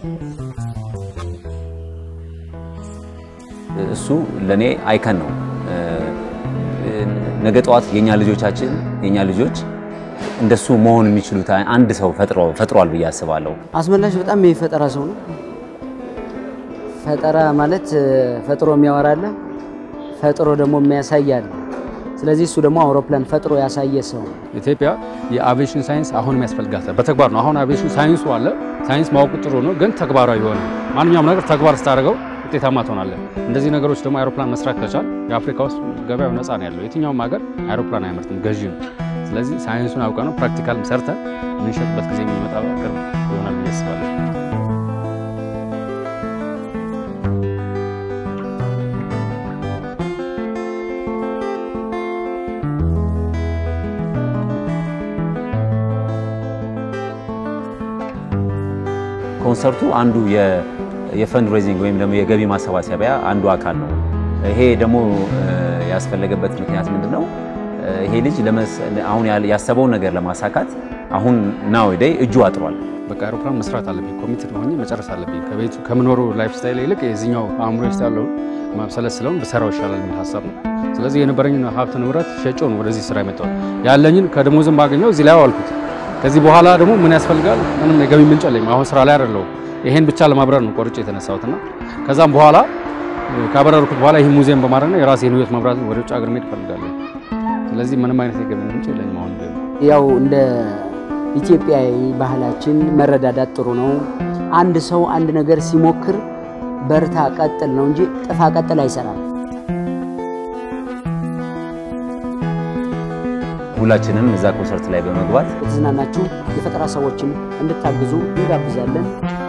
እሱ ለእኔ አይከን ነው። ነገ ጠዋት የኛ ልጆቻችን የኛ ልጆች እንደሱ መሆን የሚችሉት አንድ ሰው ፈጥሯል ብዬ አስባለሁ። አስመላሽ በጣም የፈጠራ ሰው ነው። ፈጠራ ማለት ፈጥሮ የሚያወራለ ፈጥሮ ደግሞ የሚያሳያል። ስለዚህ እሱ ደግሞ አውሮፕላን ፈጥሮ ያሳየ ሰው ነው። ኢትዮጵያ የአቪዬሽን ሳይንስ አሁን የሚያስፈልጋታል በተግባር ነው። አሁን አቪዬሽን ሳይንሱ አለ። ሳይንስ ማወቁ ጥሩ ነው፣ ግን ተግባራዊ የሆነ ማንኛውም ነገር ተግባር ስታደርገው ውጤታማ ትሆናለህ። እንደዚህ ነገሮች ደግሞ አይሮፕላን መስራት ከቻል የአፍሪካ ውስጥ ገበያው ነፃ ነው ያለው። የትኛውም ሀገር አይሮፕላን አያመርትም፣ ገዢ ነው። ስለዚህ ሳይንሱን አውቀ ነው ፕራክቲካል ሰርተን የምንሸጥበት ጊዜ የሚመጣ ቅርብ ይሆናል ብዬ አስባለሁ። ኮንሰርቱ አንዱ የፈንድ ሬዚንግ ወይም ደግሞ የገቢ ማሰባሰቢያ አንዱ አካል ነው። ይሄ ደግሞ ያስፈለገበት ምክንያት ምንድን ነው? ይሄ ልጅ አሁን ያሰበውን ነገር ለማሳካት አሁን ናው ዴይ እጁ አጥሯል። በቃ አይሮፕላን መስራት አለብኝ፣ ኮሚትድ ሆኜ መጨረስ አለብኝ። ከቤቱ ከምኖሩ ላይፍ ስታይል ይልቅ የዚኛው አእምሮ ውስጥ ያለውን ማብሰለት ስለሆን በሰራው ይሻላል የሚል ሀሳብ ነው። ስለዚህ የነበረኝን ሀብት ንብረት ሸጬው ነው ወደዚህ ስራ የመጣው። ያለኝን ከደሞዝም ባገኘው እዚህ ላይ አዋልኩት። ከዚህ በኋላ ደግሞ ምን ያስፈልጋል? ምንም የገቢ ምንጭ የለኝም። አሁን ስራ ላይ አይደለሁም። ይሄን ብቻ ለማብረር ነው ቆርጬ የተነሳሁትና ከዛም በኋላ ካበረርኩት በኋላ ይህ ሙዚየም በማድረግ ነው የራሴን ህይወት መብራት ወደ ውጭ ሀገር መሄድ እፈልጋለሁ። ስለዚህ ምንም አይነት የገቢ ምንጭ የለኝም አሁን ያው እንደ ኢትዮጵያዊ ባህላችን መረዳዳት ጥሩ ነው። አንድ ሰው አንድ ነገር ሲሞክር በርታ ቀጥል ነው እንጂ ጥፋ ቀጥል አይሰራም። ሁላችንም እዛ ኮንሰርት ላይ በመግባት የተዝናናችሁ የፈጠራ ሰዎችን እንድታግዙ እንጋብዛለን።